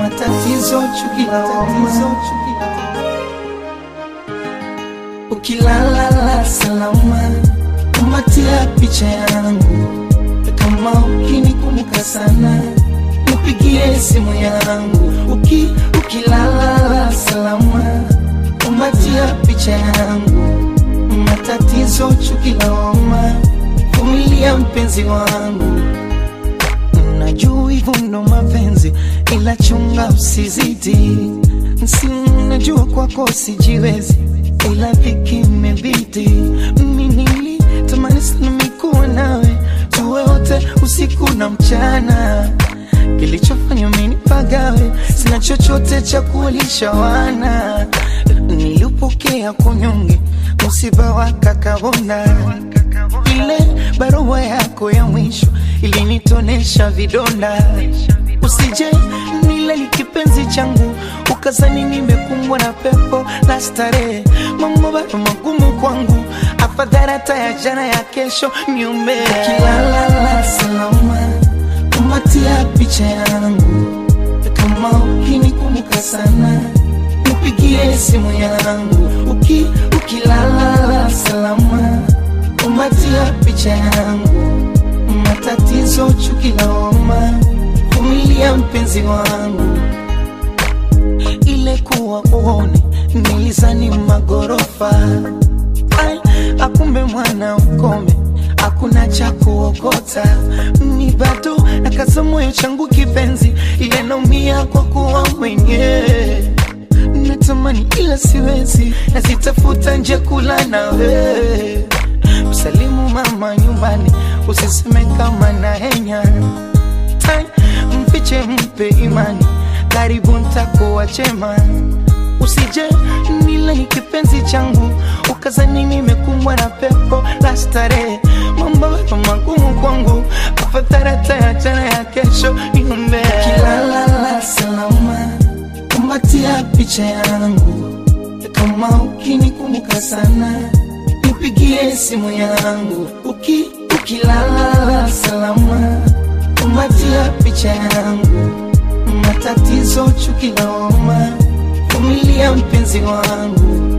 matatizo, chuki la tatizo, chuki la ukilala salama, kumbatia picha yangu, kama ukinikumbuka sana, nipigie simu yangu. Uki, ukilala salama, kumbatia picha yangu, matatizo, chuki la homa, vumilia mpenzi wangu. Najua hivyo ndo mapenzi, ila chunga usizidi. Si najua kwako sijiwezi, ila dhiki imebidi. Mimi nilitamani sana mikuwa nawe, tuwe wote usiku na mchana. Kilichofanya mimi nipagawe, sina chochote cha kuwalisha wana. Nilipokea kunyonge, msiba wa kakabonda ile barua yako ya mwisho ilinitonesha vidonda. Usije nile ni kipenzi changu, ukazani nimekumbwa na pepo la starehe. Mambo bado magumu kwangu, afadhali hata ya jana ya kesho niombe. Ukilala salama, kumbatia picha yangu, kama ukinikumbuka sana nipigie simu yangu. Uki, ukilala salama kumbatia picha yangu, matatizo, chuki la homa, vumilia mpenzi wangu. Ile kuwa uone nilizani magorofa, ai akumbe mwana ukome, hakuna cha kuokota. Mi bado nakaza moyo changu kipenzi, ile naumia kwa kuwa mwenyewe natamani ila siwezi, nazitafuta nje kula nawe msalimu mama nyumbani, usiseme kama na henya Tai, mfiche mpe imani, karibu ntakuwa chema. Usije nile ni kipenzi changu, ukazani nimekumbwa na pepo la starehe. Mambo bado magumu kwangu, afadhali hata ya jana ya kesho niombe. Ukilala salama, kumbatia picha yangu, kama ukinikumbuka sana nipigie simu yangu uki, ukilala salama, kumbatia picha yangu, matatizo, chuki la homa, vumilia mpenzi wangu.